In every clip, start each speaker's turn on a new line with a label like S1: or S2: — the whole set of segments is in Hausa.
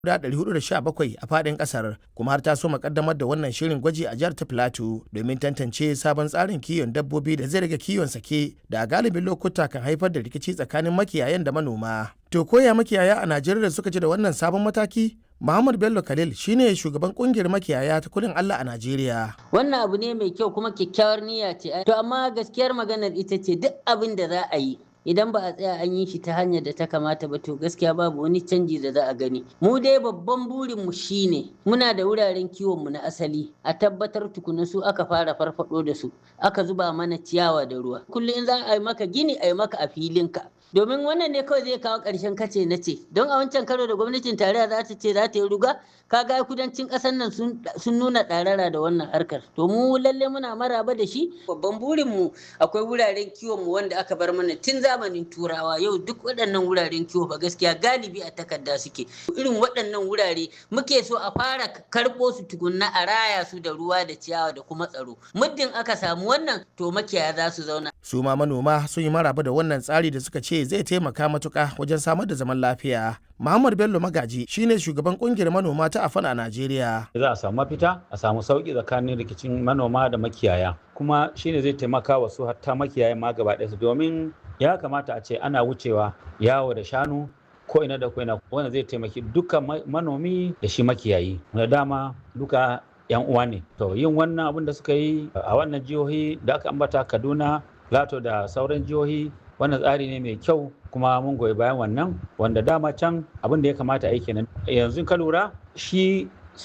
S1: guda 417 a faɗin ƙasar kuma har ta so makaddamar da wannan shirin gwaji a jihar ta Plateau domin tantance sabon tsarin kiwon dabbobi da zai rage kiwon sake da a galibin lokuta kan haifar da rikici tsakanin makiyayan da manoma. To koya makiyaya a Najeriya suka ji da wannan sabon mataki? Muhammad Bello Khalil shine shugaban kungiyar makiyaya ta kudin Allah a Najeriya.
S2: Wannan abu ne mai kyau kuma kyakkyawar niyya ce. To amma gaskiyar maganar ita ce duk abin da za a yi idan ba a tsaya an yi shi ta hanyar da ta kamata ba to gaskiya babu wani canji da za a gani mu dai babban burin mu shine muna da wuraren kiwon mu na asali a tabbatar tukuna su aka fara farfado da su aka zuba mana ciyawa da ruwa kullum in za a yi maka gini a yi maka a filinka domin wannan ne kawai zai kawo ƙarshen kace na ce don a wancan karo da gwamnatin tarayya za ta ce za ta yi ruga kaga kudancin ƙasar nan sun nuna ɗarara da wannan harkar to mu lalle muna maraba da shi babban burin mu akwai wuraren kiwon mu wanda aka bar mana tun zamanin turawa yau duk waɗannan wuraren kiwo ba gaskiya galibi a takarda suke irin waɗannan wurare muke so a fara karɓo su tukunna a raya su da ruwa da ciyawa da kuma tsaro muddin aka samu wannan to makiyaya za su zauna
S1: su ma manoma sun yi maraba da wannan tsari da suka ce zai taimaka matuka wajen samar da zaman lafiya Muhammad Bello Magaji shine shugaban kungiyar manoma ta Afan a Najeriya.
S3: Za a samu mafita, a samu sauki tsakanin rikicin manoma da makiyaya. Kuma shine zai taimaka wa su hatta makiyaya ma gaba ɗaya domin ya kamata a ce ana wucewa yawo da shanu ko ina da ko ina wanda zai taimaki duka manomi da shi makiyayi. Da dama duka yan uwa ne. To yin wannan abin da suka yi a wannan jihohi da aka ambata Kaduna, Lato da sauran jihohi wannan tsari ne mai kyau kuma mun goyi bayan wannan wanda dama can abin da ya kamata a yi kenan yanzu ka lura shi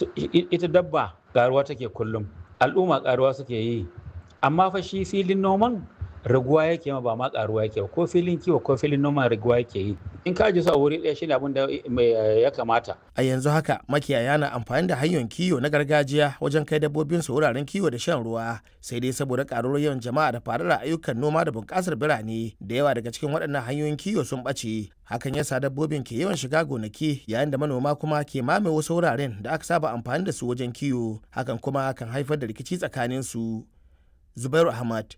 S3: ita dabba karuwa take kullum al'umma karuwa suke yi amma fa shi filin noman raguwa yake ma ba ma karuwa yake ba ko filin kiwo ko filin noman raguwa yake yi in ka ji su a wuri ɗaya shine abin da ya kamata
S1: a yanzu haka makiyaya na amfani da hanyoyin kiwo na gargajiya wajen kai dabbobin su wuraren kiwo da shan ruwa sai dai saboda karuwar yawan jama'a da faruwar ayyukan noma da bunƙasar birane da yawa daga cikin waɗannan hanyoyin kiwo sun ɓace hakan yasa dabbobin ke yawan shiga gonaki yayin da manoma kuma ke mame wasu wuraren da aka saba amfani da su wajen kiwo hakan kuma kan haifar da rikici tsakanin su zubairu ahmad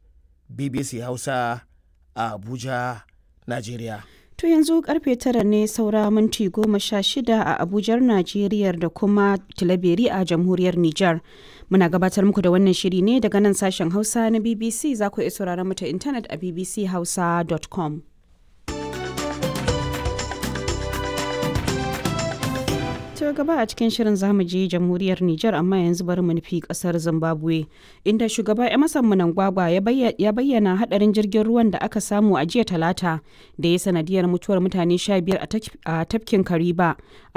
S1: bbc hausa a abuja najeriya
S4: To yanzu karfe tara ne saura minti goma sha shida a Abujar Najeriya da kuma Tilaberi a Jamhuriyar Nijar. Muna gabatar muku da wannan shiri ne daga nan sashen Hausa na BBC za ku iya sauraron mu ta intanet a bbchausa.com. To gaba a cikin shirin zamu je jamhuriyar Nijar amma yanzu bari mu nufi kasar Zimbabwe inda shugaba Emerson Mnangagwa ya bayyana hadarin jirgin ruwan da aka samu a jiya talata da ya sanadiyar mutuwar mutane 15 a tafkin Kariba